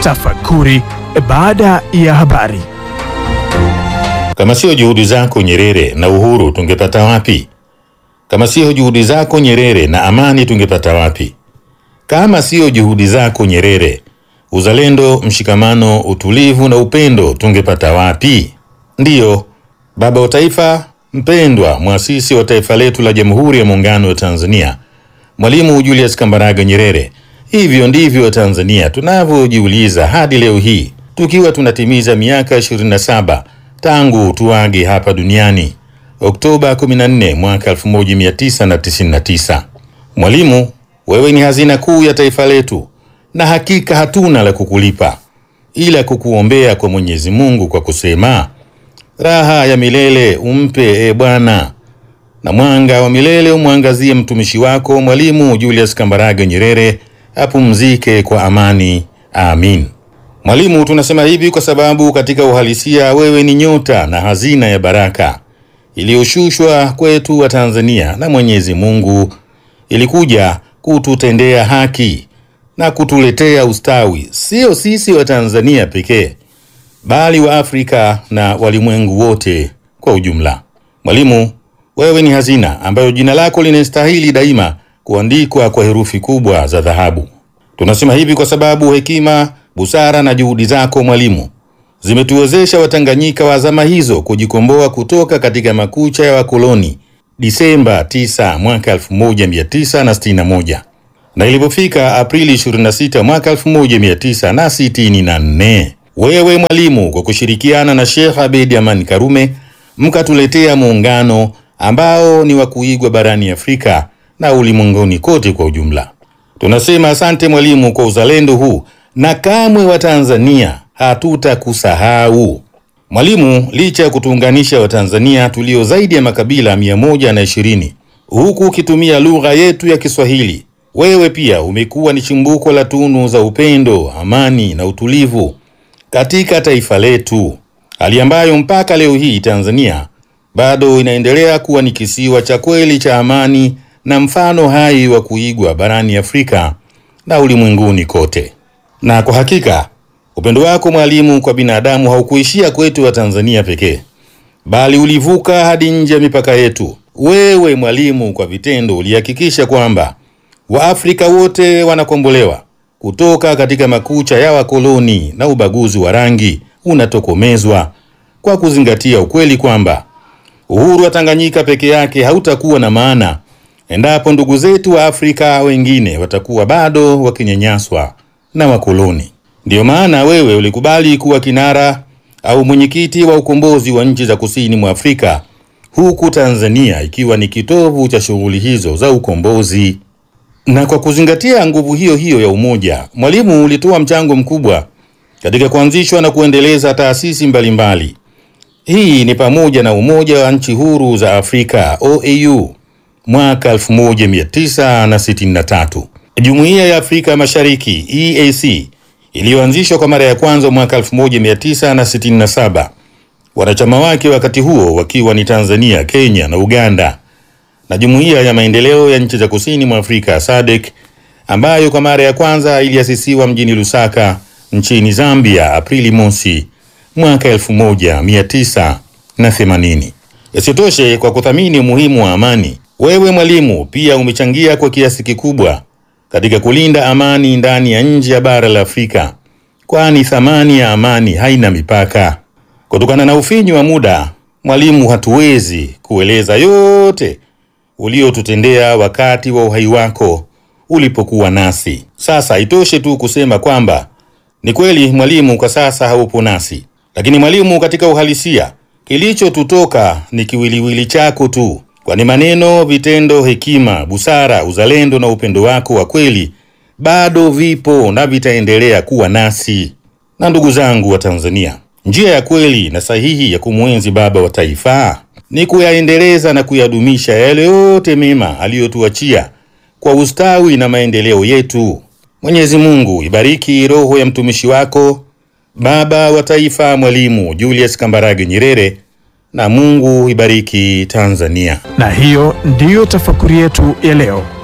Tafakuri baada ya habari. Kama sio juhudi zako Nyerere na uhuru tungepata wapi? Kama sio juhudi zako Nyerere na amani tungepata wapi? Kama sio juhudi zako Nyerere, uzalendo, mshikamano, utulivu na upendo tungepata wapi? Ndiyo, baba wa taifa mpendwa, mwasisi wa taifa letu la Jamhuri ya Muungano wa Tanzania, Mwalimu Julius Kambarage Nyerere. Hivyo ndivyo Tanzania tunavyojiuliza hadi leo hii tukiwa tunatimiza miaka 27 tangu tuage hapa duniani Oktoba 14 mwaka 1999. Mwalimu, wewe ni hazina kuu ya taifa letu, na hakika hatuna la kukulipa ila kukuombea kwa Mwenyezi Mungu kwa kusema raha ya milele umpe e Bwana, na mwanga wa milele umwangazie mtumishi wako Mwalimu Julius Kambarage Nyerere, apumzike kwa amani. Amin. Mwalimu, tunasema hivi kwa sababu katika uhalisia wewe ni nyota na hazina ya baraka iliyoshushwa kwetu wa Tanzania na Mwenyezi Mungu, ilikuja kututendea haki na kutuletea ustawi, sio sisi wa Tanzania pekee, bali wa Afrika na walimwengu wote kwa ujumla. Mwalimu, wewe ni hazina ambayo jina lako linastahili daima kuandikwa kwa herufi kubwa za dhahabu. Tunasema hivi kwa sababu hekima, busara na juhudi zako Mwalimu zimetuwezesha Watanganyika wa zama hizo kujikomboa kutoka katika makucha ya wakoloni Disemba 9 mwaka 1961 na ilipofika Aprili 26 mwaka 1964 wewe Mwalimu kwa kushirikiana na Sheikh Abeid Amani Karume mkatuletea muungano ambao ni wa kuigwa barani Afrika na ulimwenguni kote kwa ujumla. Tunasema asante Mwalimu kwa uzalendo huu na kamwe wa Tanzania hatutakusahau. Mwalimu, licha ya kutuunganisha Watanzania tulio zaidi ya makabila mia moja na ishirini huku ukitumia lugha yetu ya Kiswahili, wewe pia umekuwa ni chimbuko la tunu za upendo, amani na utulivu katika taifa letu, hali ambayo mpaka leo hii Tanzania bado inaendelea kuwa ni kisiwa cha kweli cha amani na mfano hai wa kuigwa barani Afrika na ulimwenguni kote. Na kwa hakika upendo wako Mwalimu kwa binadamu haukuishia kwetu wa Tanzania pekee, bali ulivuka hadi nje ya mipaka yetu. Wewe Mwalimu, kwa vitendo ulihakikisha kwamba Waafrika wote wanakombolewa kutoka katika makucha ya wakoloni na ubaguzi wa rangi unatokomezwa kwa kuzingatia ukweli kwamba uhuru wa Tanganyika peke yake hautakuwa na maana endapo ndugu zetu wa Afrika wengine watakuwa bado wakinyanyaswa na wakoloni. Ndiyo maana wewe ulikubali kuwa kinara au mwenyekiti wa ukombozi wa nchi za kusini mwa Afrika, huku Tanzania ikiwa ni kitovu cha shughuli hizo za ukombozi. Na kwa kuzingatia nguvu hiyo hiyo ya umoja, Mwalimu ulitoa mchango mkubwa katika kuanzishwa na kuendeleza taasisi mbalimbali. Hii ni pamoja na Umoja wa Nchi Huru za Afrika OAU mwaka 1963, Jumuiya ya Afrika Mashariki EAC iliyoanzishwa kwa mara ya kwanza mwaka 1967, wanachama wake wakati huo wakiwa ni Tanzania, Kenya na Uganda, na Jumuiya ya Maendeleo ya Nchi za Kusini mwa Afrika SADC ambayo kwa mara ya kwanza iliasisiwa mjini Lusaka nchini Zambia Aprili mosi mwaka 1980. Isitoshe, kwa kuthamini umuhimu wa amani, wewe Mwalimu pia umechangia kwa kiasi kikubwa katika kulinda amani ndani ya nje ya bara la Afrika, kwani thamani ya amani haina mipaka. Kutokana na ufinyu wa muda, Mwalimu, hatuwezi kueleza yote uliotutendea wakati wa uhai wako ulipokuwa nasi. Sasa itoshe tu kusema kwamba ni kweli Mwalimu kwa sasa haupo nasi, lakini Mwalimu, katika uhalisia kilichotutoka ni kiwiliwili chako tu, kwani maneno, vitendo, hekima, busara, uzalendo na upendo wako wa kweli bado vipo na vitaendelea kuwa nasi. Na ndugu zangu wa Tanzania, njia ya kweli na sahihi ya kumwenzi baba wa taifa ni kuyaendeleza na kuyadumisha yale yote mema aliyotuachia kwa ustawi na maendeleo yetu. Mwenyezi Mungu ibariki roho ya mtumishi wako baba wa taifa Mwalimu Julius Kambarage Nyerere, na Mungu ibariki Tanzania. Na hiyo ndiyo tafakuri yetu ya leo.